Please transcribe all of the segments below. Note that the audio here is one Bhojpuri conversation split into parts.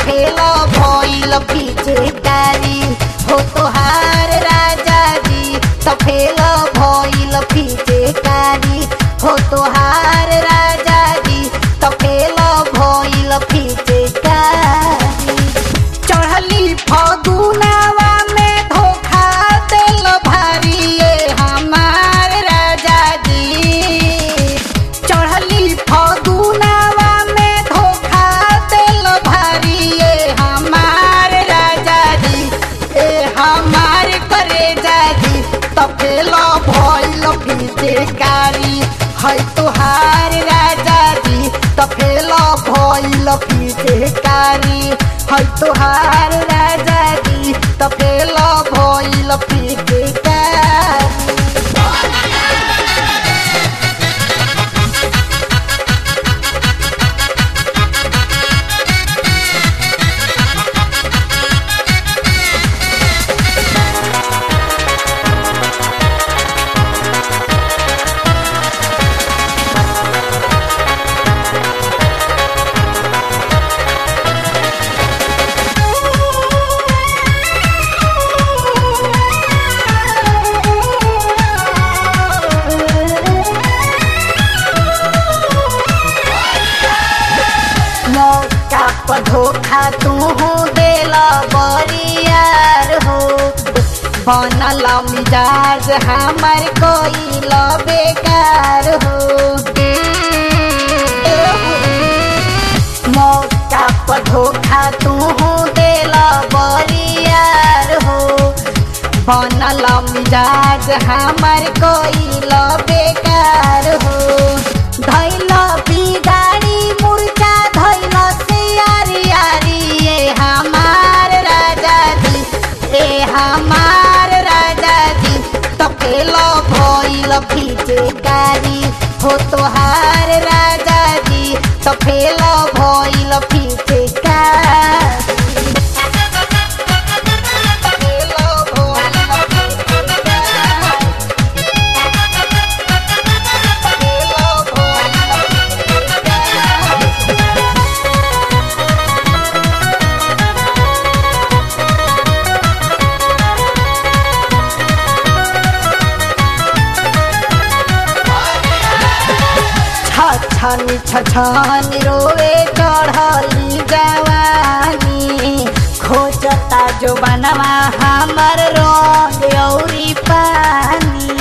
फेल भइल पिचकारी हो तोहार राजा जी त फेल भइल पिचकारी हो तोहार राजा जी त फेल भइल पिचकारी चढ़ली फगुनावा में धोखा देल भारी ये हमार राजा जी चढ़ली फगुनावा में धोखा देल भारी ये हमार राजा जी ए हमार करे जाजी तपेल भइल पिचकारी है तोहार राजा जी तपेल भइल पिचकारी है तोहार राजा जी तपेल भइल पिचकारी मौका पर धोखा तू देला बरियार हो बनल मिजाज हमार कोई बेकार हो मौका पर धोखा तू देला बरियार हो बनल मिजाज हमार कोई बेकार हो धैल बिगाड़ी मुर्चा धैल से यारी यारी ये हमार राजा जी ए हमार राजा जी तपेल भइल फिचकारी हो तोहार राजा जी तपेल भइल फिचकारी तपेल भइल फिचकारी छछनी छछनी रोवे चढ़ली जवानी खोजता जो बनवा हमर रंग औरी पानी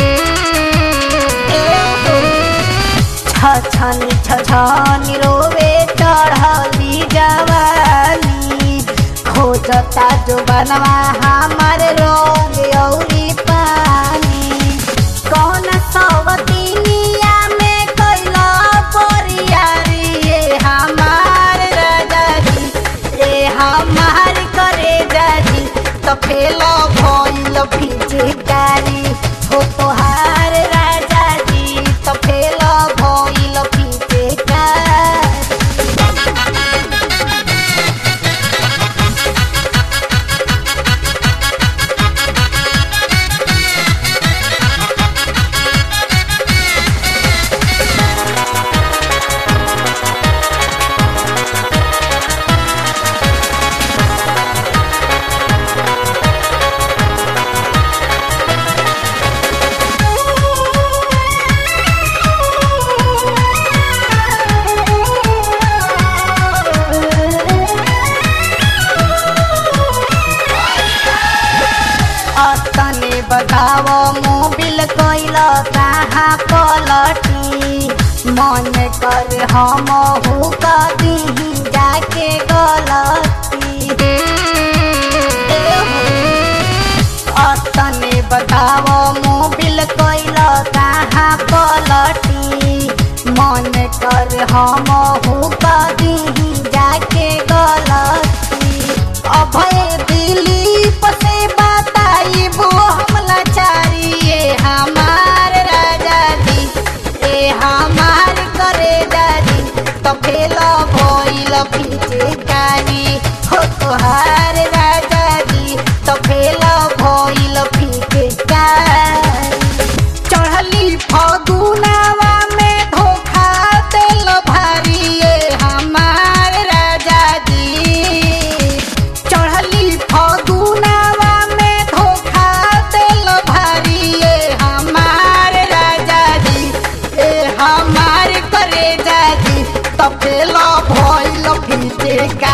छछनी छछनी रोवे चढ़ली जवानी खोजता जो बनवा हमर रंग औरी पानी कौन सवतिनिया में कैला परियारी ये हमार राजा जी ए हमार करे जाजी त फेल भइल फिचकारी हो तोहार राजा जी त फेल भइल फिचकारी अतने बताव मोबिल कैल कहाँ पलटी मन कर हम हु कदी जाके गलती अतने बताव मोबिल कैल कहाँ पलटी मन कर हम हु कदी जाके गलती अभय दिलीप से बताइबो हम लाचारी ये हमार राजा जी ए हमार करे दादी तो फेल भइल फिचकारी हो तोहार राजा जी तो फेल भइल फिचकारी चढ़ली फगुनावा में धोखा देल भारी ये हमार राजा जी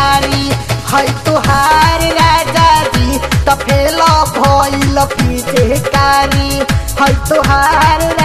कारी है तुहार राजा जी त फेल भइल पीछे कारी है तुहार